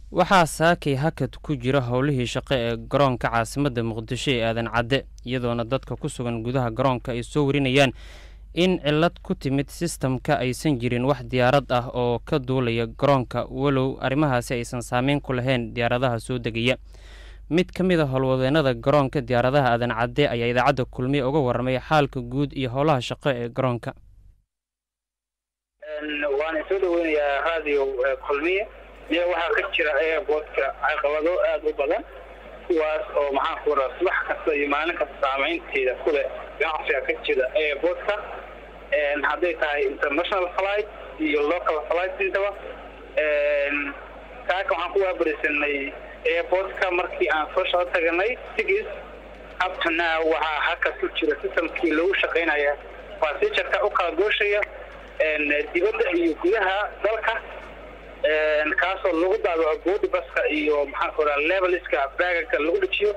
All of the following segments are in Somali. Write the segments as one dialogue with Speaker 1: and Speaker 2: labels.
Speaker 1: waxaa saakay hakad ku jira howlihii shaqo ee garoonka caasimadda muqdisho ee aadan cadde iyadoona dadka ku sugan gudaha garoonka ay soo warinayaan in cilad ku timid sistamka aysan jirin wax diyaarad ah oo ka duulaya garoonka walow arrimahaasi aysan saameyn ku lahayn diyaaradaha soo degaya mid ka mid a howlwadeenada garoonka diyaaradaha aadan cadde ayaa idaacadda kulmiye uga warramay xaalka guud iyo howlaha shaqo ee garoonka
Speaker 2: waana soo dhaweynayaa raadiyo kulmiye miya waxaa ka jira airboodka caqabado aada u badan kuwaas oo maxaan ku raa subax kasta iyo maalin kasta saameynteeda kuleh ganacsiga ka jira airboodka hadday tahay international flight iyo local flight intaba kaaka waxaan ku waabarisanay airboodka markii aan soo shaqo taganay sigis uptona waxaa haka ku jira sistamkii lagu shaqaynaya basijarka u kala gooshaya dibadda iyo gudaha dalka kaasoo lagu daabaco boodi baska iyo maxaan ku raa leveliska baagaga lagu dhejiyo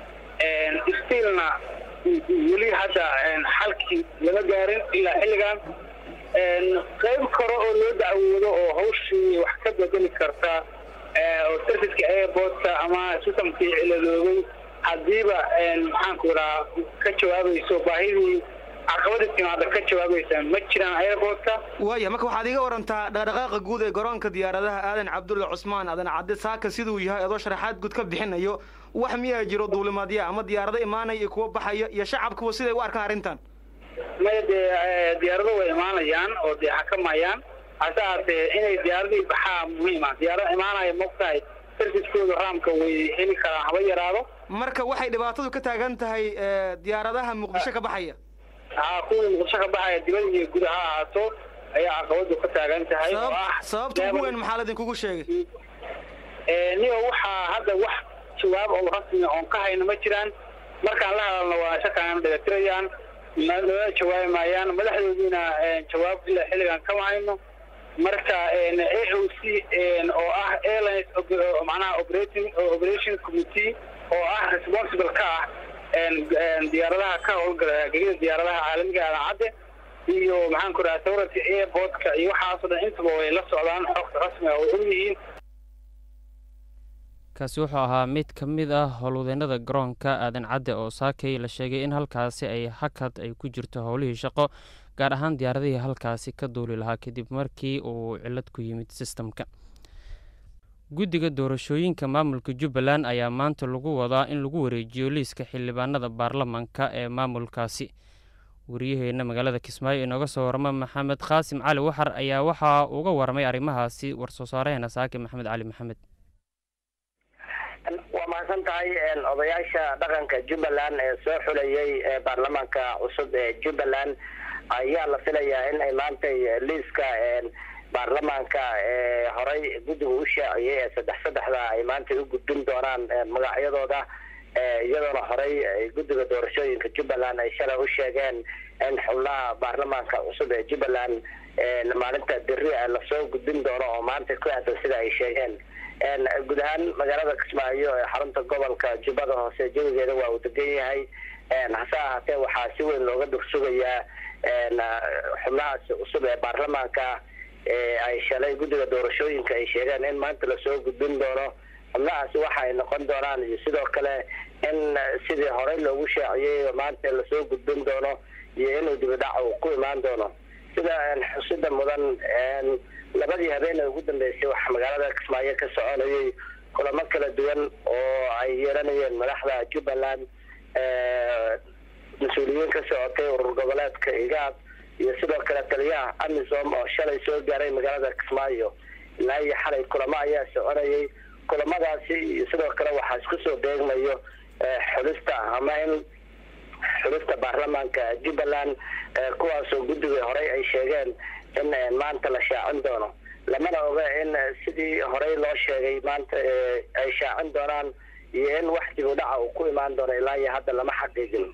Speaker 2: stilna weli hadda xalkii lama gaarin ilaa xilligan qayb kore oo loo dacwoodo oo hawshii wax ka bedeli karta oo serviceka airportka ama sistamkii ciladoobay haddiiba maxaan ku raa ka jawaabayso baahidii caqabadii timaada ka jawaabaysa ma jiraan airportka
Speaker 3: waaya marka waxaad iga warantaa dhaqdhaqaaqa guud ee garoonka diyaaradaha aadan cabdulla cusmaan aadan cadde saaka siduu yahay adoo sharaxaad guud ka bixinayo wax miyaa jiro duulimaadya ama diyaarado imaanaya iyo kuwa baxaya iyo shacabkuwa siday u arkaan arrintan
Speaker 2: maya dee diyaarado way imaanayaan oo dee xakamayaan hase haatee inay diyaaradii baxaa muhiima diyaarada imaanaya mogtahay serviskooda raamka way heli karaan haba yaraado
Speaker 3: marka waxay dhibaatadu ka taagan tahay diyaaradaha muqdisho ka baxaya
Speaker 2: haa kuwii muqdisho ka baxaya dibad iyo guud ha ahaato ayaa caqabadu ka taagan tahay oo ah
Speaker 3: sababta ugu weyn maxaa ladinkugu sheegay
Speaker 2: niga waxaa hadda wax jawaab oo rasmi oon ka hayno ma jiraan markaan la hadalno waa shakaan dhagatirayaan nala jawaabi maayaan madaxdoodiina jawaab ilaa xilligan kama hayno marka a o c oo ah airlines macnaha operating operation committee oo ah responsible ka ah diyaaradaha ka howlgala gegida diyaaradaha caalamiga aadan cadde iyo maxaan ku raha sawirka airportka iyo waxaasoo dhan intaba way la socdaan xogta rasmiga way og yihiin
Speaker 1: kaasi wuxuu ahaa mid ka mid ah howlwadeenada garoonka aadan cadde oo saakay la sheegay in halkaasi ay hakad ay ku jirto howlihii shaqo gaar ahaan diyaaradihii halkaasi ka duuli lahaa kadib markii uu cilad ku yimid sistamka guddiga doorashooyinka maamulka jubbaland ayaa maanta lagu wadaa in lagu wareejiyo liiska xildhibaanada baarlamanka ee maamulkaasi wariyaheenna magaalada kismaayo inooga soo warama maxamed qaasim cali waxar ayaa waxaa uga warramay arrimahaasi war-soo saareheena saake maxamed cali maxamed
Speaker 4: waa mahadsan tahay odayaasha dhaqanka jubbaland ee soo xulayay baarlamaanka cusub ee jubbaland ayaa la filayaa in ay maantay liiska baarlamaanka ee horey guddiga u shaaciyey ee saddex saddexda ay maanta u gudbin doonaan magacyadooda iyadoona horey guddiga doorashooyinka jubbaland ay shalay u sheegeen in xubnaha baarlamaanka cusub ee jubbaland maalinta beri lasoo gudbin doono oo maanta ku aadan sida ay sheegeen guud ahaan magaalada kismaayo ee xarunta gobolka jubbada hoose jawigeeda waa uu degan yahay hase ahaatee waxaa si weyn looga dursugayaa xubnahaasi cusub ee baarlamaanka ay shalay guddiga doorashooyinka ay sheegeen in maanta lasoo gudbin doono xubnahaasi waxa ay noqon doonaan iyo sidoo kale in sidii horey loogu shaaciyey maanta lasoo gudbin doono iyo inuu dibidhac uu ku imaan doono sida xusida mudan labadii habeen ee ugu dambeysay waxaa magaalada kismaayo ka soconayay kulamo kala duwan oo ay yeelanayeen madaxda jubbaland mas-uuliyiin ka socotay urur goboleedka igaad iyo sidoo kale taliyaha amisom oo shalay soo gaaray magaalada kismaayo ilaa iyo xalay kulamo ayaa soconayay kulamadaasi iyo sidoo kale waxaa isku soo beegmayo xulista ama in xulista baarlamaanka jubbaland kuwaasoo guddiga horey ay sheegeen in maanta la shaacin doono lamana oga in sidii horey loo sheegay maanta ay shaacin doonaan iyo in wax dib u dhaca uu ku imaan doono ilaa iyo hadda lama xaqiijin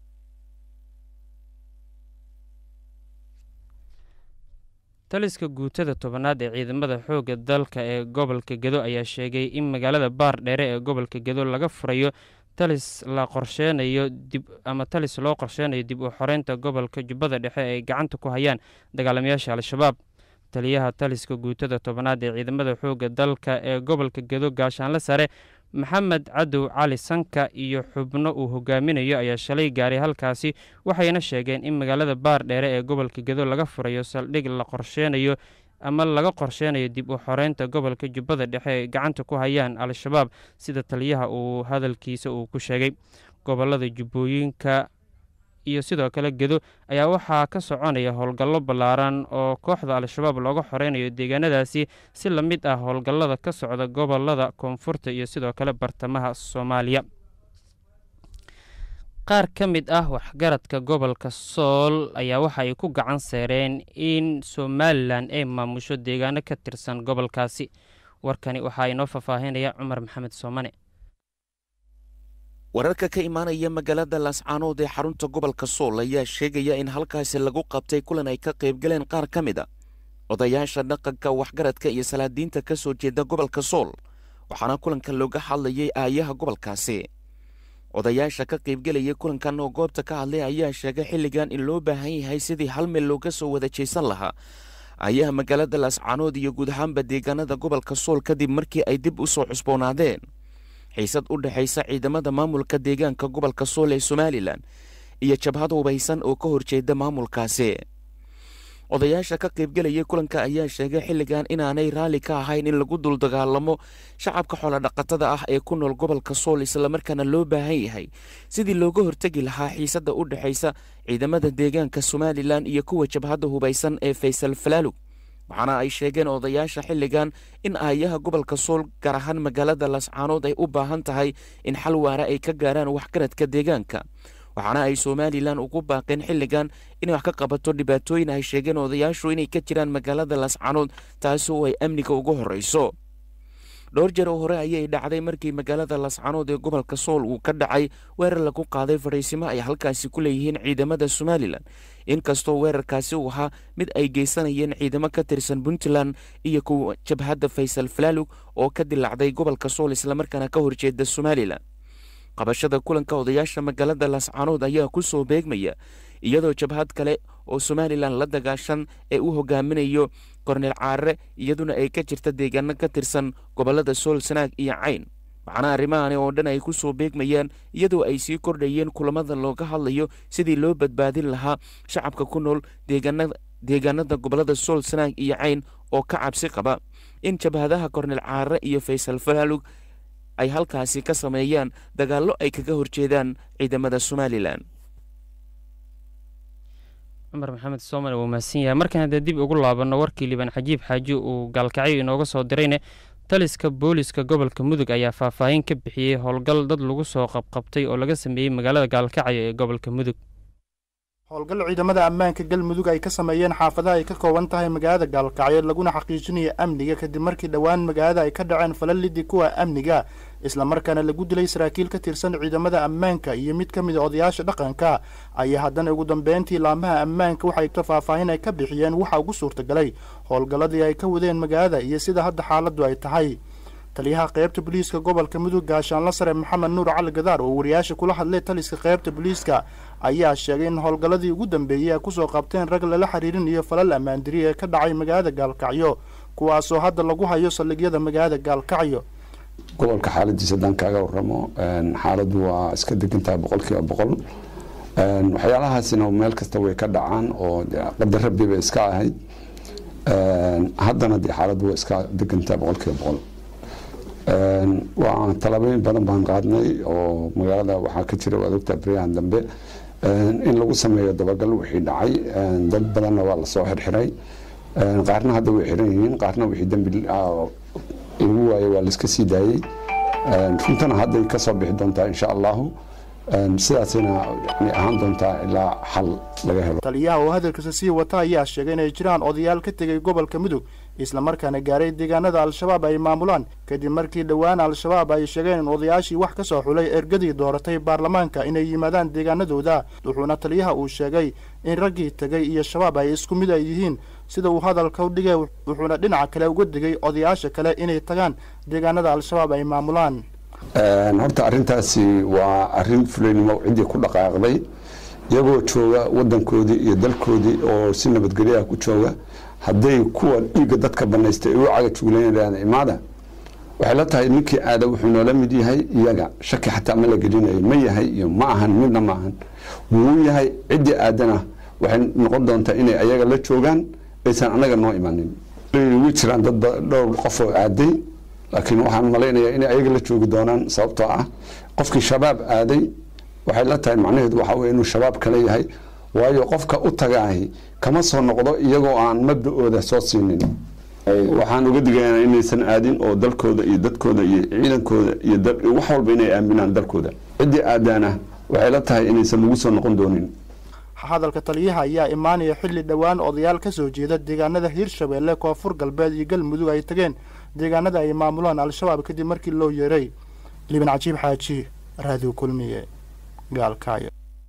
Speaker 1: taliska guutada tobanaad ee ciidamada xoogga dalka ee gobolka gedo ayaa sheegay in magaalada baar dheere ee gobolka gedo laga furayo talis la qorsheenayo dib ama talis loo qorsheenayo dib u xoreynta gobolka jubbada dhexe ay gacanta ku hayaan dagaalamayaasha al-shabaab taliyaha taliska guutada tobanaad ee ciidamada xoogga dalka ee gobolka gedo gaashaanle sare maxamed cadow cali sanka iyo xubno uu hogaaminayo ayaa shalay gaaray halkaasi waxayna sheegeen in magaalada baar dheere ee gobolka gedo laga furayo saldhig la qorsheenayo ama laga qorsheenayo dib u xoreynta gobolka jubbada dhexe ay gacanta ku hayaan al-shabaab sida taliyaha uu hadalkiisa uu ku sheegay gobolada jubbooyinka iyo sidoo kale gedo ayaa waxaa ka soconaya howlgallo ballaaran oo kooxda al-shabaab looga xoreynayo deegaanadaasi si la mid ah howlgallada ka socda gobolada koonfurta iyo sidoo kale bartamaha soomaaliya qaar ka mid ah waxgaradka gobolka sool ayaa waxa ay ku gacan seereen in somalilan ay maamusho deegaano ka tirsan gobolkaasi warkani waxaa inoo faahfaahinaya cumar maxamed soomane
Speaker 5: wararka ka imaanaya magaalada laascaanood ee xarunta gobolka sool ayaa sheegaya in halkaasi lagu qabtay kulan ay ka qaybgaleen qaar ka mid a odayaasha dhaqanka waxgaradka iyo salaadiinta ka soo jeeda gobolka sool waxaana kulanka looga hadlayay aayaha gobolkaasi odayaasha ka qaybgelaya kulankan oo goobta ka hadlay ayaa sheegay xilligan in loo baahan yahay sidii hal meel looga soo wada jeysan lahaa aayaha magaalada laascaanood iyo guud ahaanba deegaanada gobolka sool kadib markii ay dib u soo cusboonaadeen xiisad u dhexaysa ciidamada maamulka deegaanka gobolka sool ee somalilan iyo jabhad hubaysan oo ka horjeeda maamulkaasi odayaasha ka qaybgelaya kulanka ayaa sheegay xilligan inaanay raalli ka ahayn in lagu dul dagaalamo shacabka xoolodhaqatada ah ee ku nool gobolka sool islamarkaana loo baahan yahay sidii looga hortegi lahaa xiisadda u dhexaysa ciidamada deegaanka somalilan iyo kuwa jabhadda hubaysan ee faysal falaalug waxaana ay sheegeen odayaasha xilligan in aayaha gobolka sool gaar ahaan magaalada lascaanood ay u baahan tahay in xal waara ay ka gaaraan waxgaradka deegaanka waxaana ay somalilan ugu baaqeen xilligan inay wax ka qabato dhibaatooyin ay sheegeen odayaashu inay ka jiraan magaalada lascaanood taasi oo ay amniga ugu horreyso dhowr jeer oo hore ayay dhacday markii magaalada lascaanood ee gobolka sool uu ka dhacay weerar lagu qaaday fadhiisimo ay halkaasi ku leeyihiin ciidamada somalilan inkastoo weerarkaasi uu ahaa mid ay geysanayeen ciidamo ka tirsan puntland iyo kuwa jabhadda faysal falaalug oo ka dilacday gobolka sool islamarkaana ka horjeeda somalilan qabashada kulanka odayaasha magaalada lascaanood ayaa ku soo beegmaya iyadoo jabhad kale oo somalilan la dagaashan ee u hogaaminayo korneel caarre iyaduna ay ka jirta deegaano ka tirsan gobolada sool sanaag iyo cayn waxaana arrimahani oo dhan ay ku soo beegmayaan iyadoo ay sii kordhayeen kulamada looga hadlayo sidii loo badbaadin lahaa shacabka ku nool deegaanada gobolada sool sanaag iyo cayn oo ka cabsi qaba in jabhadaha korneel caarre iyo faysal falaalug ay halkaasi ka sameeyaan dagaallo ay kaga horjeedaan ciidamada somalilan
Speaker 1: cumar maxamed soomane wuu mahadsan yahay markaan haddee dib ugu laabanno warkii liban cajiib xaaji uu gaalkacyo inooga soo dirayne taliska booliska gobolka mudug ayaa faahfaahin ka bixiyey howlgal dad lagu soo qabqabtay oo laga sameeyey magaalada gaalkacyo ee gobolka mudug
Speaker 6: howlgal ciidamada ammaanka galmudug ay ka sameeyeen xaafadaha ay ka kooban tahay magaalada gaalkacyo laguna xaqiijinaya amniga kadib markii dhowaan magaalada ay ka dhaceen falalidii kuwa amniga islamarkaana lagu dilay saraakiil ka tirsan ciidamada ammaanka iyo mid ka mid a odayaasha dhaqanka ayaa haddana ugu dambeyntii laamaha ammaanka waxay ka faahfaahin ay ka bixiyeen waxa ugu suurtagalay howlgalladii ay ka wadeen magaalada iyo sida hadda xaaladdu ay tahay taliyaha qaybta booliiska gobolka mudug gaashaanla sare maxamed nuur cali gadaar oo wariyaasha kula hadlay taliska qaybta booliiska ayaa sheegay in howlgalladii ugu dambeeyey ay kusoo qabteen rag lala xiriirin iyo falal ammaandiri ee ka dhacay magaalada gaalkacyo kuwaasoo hadda lagu hayo saldhigyada magaalada gaalkacyo
Speaker 7: gobolka xaaladiisa haddaan kaaga waramo xaaladdu waa iska degantahay boqolkiiba boqol waxyaalahaasina meel kasta way ka dhacaan oo qadar rabbi bay iska ahayd haddana dee xaaladdu waa iska degantahay boqolkiiba boqol waa talabooyin badan baan qaadnay oo magaalada waxaa ka jira waad ogtaa baryahan dambe in lagu sameeyo dabagal wixii dhacay dad badanna waa lasoo xirxiray qaarna hadda way xiran yihiin qaarna wixii dembi lagu waayay waa laiska sii daayey runtana hadday kasoo bixi doontaa insha allahu sidaasina yani ahaan doontaa ilaa xal laga helo
Speaker 6: taliyaha oo hadalkiisa sii wata ayaa sheegay inay jiraan odayaal ka tegay gobolka mudug islamarkaana gaaray deegaanada al-shabaab ay maamulaan kadib markii dhowaan al-shabaab ay sheegeen in odayaashii wax ka soo xulay ergadii dooratay baarlamaanka inay yimaadaan deegaanadooda wuxuuna taliyaha uu sheegay in raggii tegay iyo shabaab ay isku mid ay yihiin sida uu hadalka u dhigay wuxuuna dhinaca kale uga digay odayaasha kale inay tagaan deegaanada al-shabaab ay maamulaan
Speaker 7: horta arrintaasi waa arrin fulaynimo ciddii ku dhaqaaqday iyagoo jooga wadankoodii iyo dalkoodii oo si nabadgelyaha ku jooga hadday kuwa dhiigga dadka banaysta ay u cagajuulanayaan imaada waxay la tahay ninkii aada wuxuu noola mid yahay iyaga shaki xataa ma la gelinayo ma yahay iyo ma ahan midna ma ahan wuu yahay ciddii aadana waxay noqon doontaa inay ayaga la joogaan aysan anaga noo imanin way jiraan dad dhowr qof oo aaday laakiin waxaan malaynayaa inay ayaga la joogi doonaan sababtoo ah qofkii shabaab aaday waxay la tahay macnaheedu waxa weye inuu shabaab kale yahay waayo qofka u tagaahi kama soo noqdo iyagoo aan mabda-ooda soo siinin waxaan uga digaynaa inaysan aadin oo dalkooda iyo dadkooda iyo ciidankooda iyo wax walba inay aaminaan dalkooda ciddii aadaana waxay la tahay inaysan lagu soo noqon doonin
Speaker 6: hadalka taliyaha ayaa imaanaya xilli dhowaan odayaal ka soo jeeda deegaanada hiirshabeelle koonfur galbeed iyo galmudug ay tageen deegaanada ay maamulaan al-shabaab kadib markii loo yeeray liban cajiib xaaji raadiyo kulmiye gaalkaayo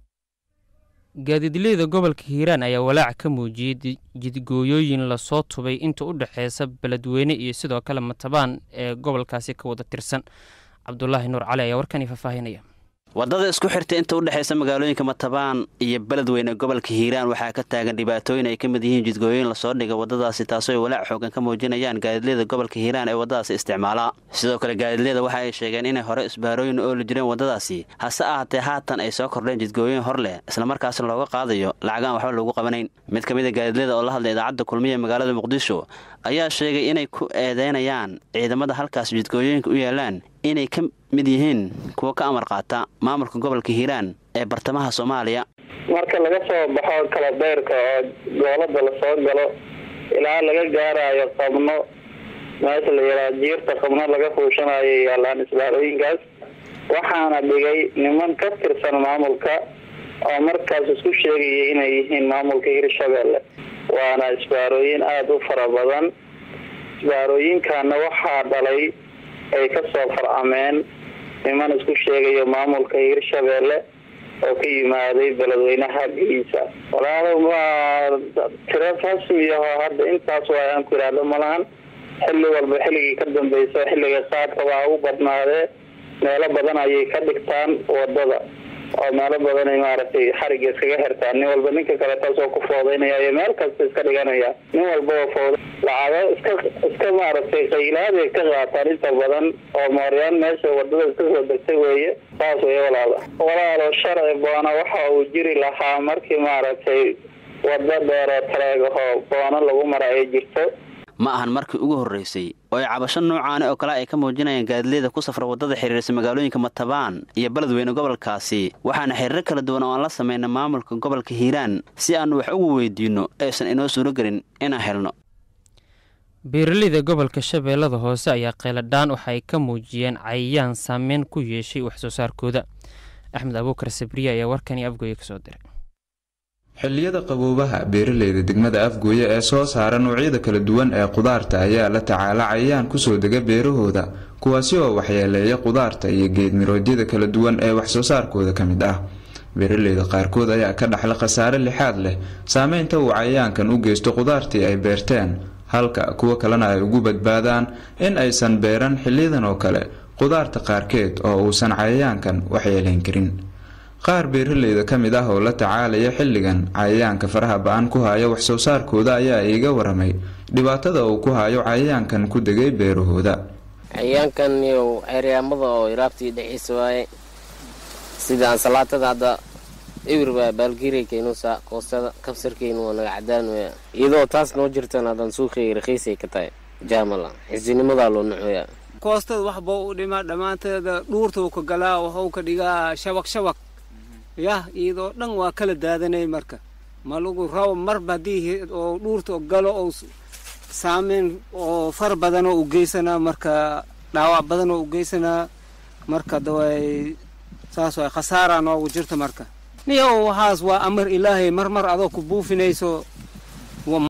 Speaker 1: gaadiidleyda gobolka hiiraan ayaa walaac ka muujiyey jidgooyooyin lasoo tubay inta u dhexeysa beledweyne iyo sidoo kale matabaan ee gobolkaasi ka wada tirsan cabdulaahi nuur cali ayaa warkani faahfaahinaya
Speaker 8: waddada isku xirta inta u dhexaysa magaalooyinka matabaan iyo beledweyne gobolka hiiraan waxaa ka taagan dhibaatooyin ay ka mid yihiin jidgooyin lasoo dhiga waddadaasi taasoo ay walaac xoogan ka muujinayaan gaadiidleyda gobolka hiiraan ee waddadaasi isticmaala sidoo kale gaadiidleyda waxa ay sheegeen inay hore isbaarooyin ooli jireen waddadaasi hase ahaatee haatan ay soo kordheen jidgooyin hor leh islamarkaasna looga qaadayo lacagaan waxba loogu qabanayn mid ka mid a gaadiidleyda oo la hadlay idaacadda kulmiya magaalada muqdisho ayaa sheegay inay ku eedeynayaan ciidamada halkaas jidgooyooyinka u yaalaan inay ka mid yihiin kuwa ka amar qaata maamulka gobolka hiiraan ee bartamaha soomaaliya
Speaker 2: marka laga soo baxo kala dayrka oo goolada lasoo galo ilaa laga gaarayo qabno meesha la yidhaha jiirta qabno laga fuushanayo yaalaan isbaarooyinkaas waxaana dhigay niman ka tirsan maamulka oo markaas isku sheegaya inay yihiin maamulka hirshabeelle waana isbaarooyin aada u fara badan isbaarooyinkana waxaa dhalay ay ka soo farcameen niman isku sheegayo maamulka hirshabeelle oo ka yimaaday beledweynaha giisa walaalo waa tiro rasmiyaho hadda intaas waa aan ku idhaahdo malahan xilli walba xilligii ka dambeysa xilliga qaadka waa u badnaadee meelo badan ayay ka dhigtaan wadada oo meelo badanay maaragtay xariga iskaga xirtaan nin walba ninka kale taasoo ku foodeynaya iyo meel kasta iska dhiganaya nin walbao fooda lacago iska iska maaragtay qaylaaday ka qaataan inta badan oo mooryaan meesha wadada iska soo degtay weeye saas wey walaalo walaalo sharci boona waxa uu jiri lahaa markii maaragtay wada dheeroo taleegahoo boono lagu mara ay jirto
Speaker 8: ma ahan markii ugu horreysay oo ay cabasho noocaani oo kale ay ka muujinayaan gaadileyda ku safra waddada xiriirsa magaalooyinka matabaan iyo beledweyne gobolkaasi waxaana xiriiro kala duwan oo aan la samayna maamulka gobolka hiiraan si aannu wax ugu weydiinno aysan inoo suuragelin inaan helno
Speaker 1: beeraleyda gobolka shabeellada hoose ayaa kheyladhaan waxa ay ka muujiyeen cayayaan saameyn ku yeeshay waxsoo saarkooda axmed abuukar sabriye ayaa warkani afgooye kasoo diray
Speaker 9: xilliyada qaboobaha beeraleyda degmada afgooye ee soo saara noocyada kala duwan ee qudaarta ayaa la tacaala cayayaan kusoo dega beerahooda kuwaasi oo waxyeeleeya qudaarta iyo geedmiroodyada kala duwan ee waxsoo saarkooda ka mid ah beeraleyda qaarkood ayaa ka dhaxla khasaare lixaad leh saameynta uu cayayaankan u geysto qudaartii ay beerteen halka kuwo kalena ay ugu badbaadaan in aysan beeran xiliyadan oo kale qudaarta qaarkeed oo uusan cayayaankan waxyeelayn karin qaar beeraleyda ka mid ah oo la tacaalaya xilligan cayayaanka faraha ba-an ku haya waxsoo saarkooda ayaa iiga waramay dhibaatada uu ku hayo cayayaankan ku degay beerahooda
Speaker 10: cayayaankan iyo ceeryaamada oo iraabtii dhexdiisa waaye sida ansalaatada hadda ewir baa baalgiiraykenusa koostada kabsarkeynu waa naga cadaan weya iyadoo taas noo jirtan haddaan suuqeyga rakhiisay ka tahay jaamala xisinimadaa loo nuxoya
Speaker 11: koostada waxba u dhimaa dhammaanteeda dhuurtuu ka galaa waxuu ka dhigaa shabaq shabaq yah iyadoo dhan waa kala daadanay marka ma lagu rabo marba haddii oo dhuurta galo oo saameyn oo far badanoo u geysanaa marka dhaawac badanoo u geysanaa marka daway saas waay khasaaraa noogu jirta marka niyow waxaas waa amar ilaahay marmar adoo ku buufinayso